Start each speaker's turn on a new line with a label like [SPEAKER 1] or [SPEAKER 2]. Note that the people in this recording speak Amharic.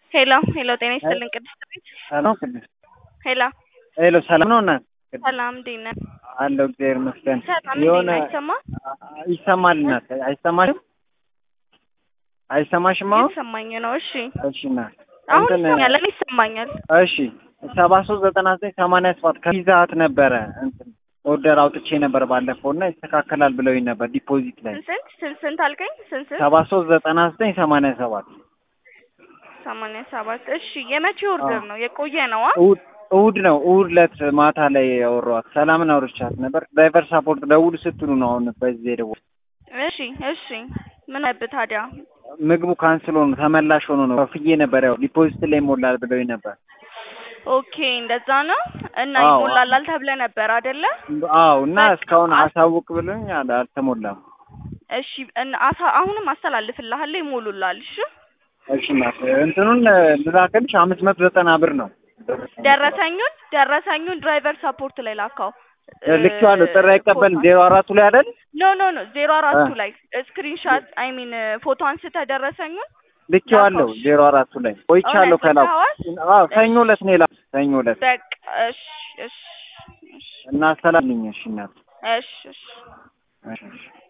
[SPEAKER 1] ሄሎ ሄሎ፣ ጤና ይስጥልኝ ቅድስት ቤት።
[SPEAKER 2] ሰላም ቅድስት።
[SPEAKER 1] ሄሎ
[SPEAKER 2] ሄሎ ሰላም ነው እናት?
[SPEAKER 1] ሰላም፣ እንዴት ነህ?
[SPEAKER 2] አለሁ እግዚአብሔር ይመስገን።
[SPEAKER 1] ሰላም፣
[SPEAKER 2] የሆነ
[SPEAKER 1] እንዴት ነህ? አይሰማም?
[SPEAKER 2] ይሰማል እናት። አይሰማሽም? አይሰማሽም አሁን?
[SPEAKER 1] እየተሰማኝ ነው። እሺ፣
[SPEAKER 2] እሺ እናት።
[SPEAKER 1] አሁን
[SPEAKER 2] እንትን
[SPEAKER 1] ይሰማኛል፣ እኔ ይሰማኛል።
[SPEAKER 2] እሺ ሰባ ሶስት ዘጠና ዘጠኝ ሰማንያ ሰባት ከፒዛ ሀት ነበረ እንትን ኦርደር አውጥቼ ነበር ባለፈው እና ይስተካከላል ብለውኝ ነበር ዲፖዚት ላይ
[SPEAKER 1] ስንት ስንት ስንት አልከኝ? ስንት ስንት?
[SPEAKER 2] ሰባ ሶስት ዘጠና ዘጠኝ ሰማንያ ሰባት
[SPEAKER 1] ሰማንያ ሰባት እሺ፣ የመቼ ኦርደር ነው? የቆየ ነው?
[SPEAKER 2] እሑድ እሑድ ነው። እሑድ ዕለት ማታ ላይ ያወራኋት ሰላምን አውርቻት ነበር። ድራይቨር ሳፖርት ደውል ስትሉ ነው አሁን በዚህ የደወል
[SPEAKER 1] እሺ እሺ፣ ምን ነብህ ታዲያ?
[SPEAKER 2] ምግቡ ካንስል ሆኖ ተመላሽ ሆኖ ነው ከፍዬ ነበር። ያው ዲፖዚት ላይ ይሞላል ብለውኝ ነበር።
[SPEAKER 1] ኦኬ እንደዛ ነው። እና
[SPEAKER 2] አዎ።
[SPEAKER 1] ይሞላላል ተብለህ ነበር አይደለ?
[SPEAKER 2] አዎ እና
[SPEAKER 1] በቃ
[SPEAKER 2] እስካሁን
[SPEAKER 1] አስ-
[SPEAKER 2] አሳውቅ ብሎኝ አል- አልተሞላም።
[SPEAKER 1] እሺ እና አሳ አሁንም አስተላልፍልሃለሁ፣ ይሞሉላል። እሺ
[SPEAKER 2] እሺ እናት እንትኑን ልላክልሽ አምስት መቶ ዘጠና ብር ነው
[SPEAKER 1] ደረሰኙን ደረሰኙን ድራይቨር ሰፖርት ላይ ላካው።
[SPEAKER 2] ልኬዋለሁ። ጥሪ አይቀበልም ዜሮ አራቱ ላይ አይደል?
[SPEAKER 1] ኖ ኖ ኖ ዜሮ አራቱ
[SPEAKER 2] እ።
[SPEAKER 1] ላይ ስክሪንሻት አይ ሚን ፎቶ አንስተህ ደረሰኙን
[SPEAKER 2] ልኬዋለሁ
[SPEAKER 1] ላከው።
[SPEAKER 2] ዜሮ አራቱ ላይ ቆይቻለሁ
[SPEAKER 1] እውነት
[SPEAKER 2] ከላኩ።
[SPEAKER 1] ልከኸዋል?
[SPEAKER 2] አዎ ሰኞ ዕለት ነው የላኩት ሰኞ ዕለት
[SPEAKER 1] በቃ እሺ እሺ እሺ
[SPEAKER 2] እና አስተላልኝ እሺ እናት
[SPEAKER 1] እሺ እሺ
[SPEAKER 2] እሺ እሺ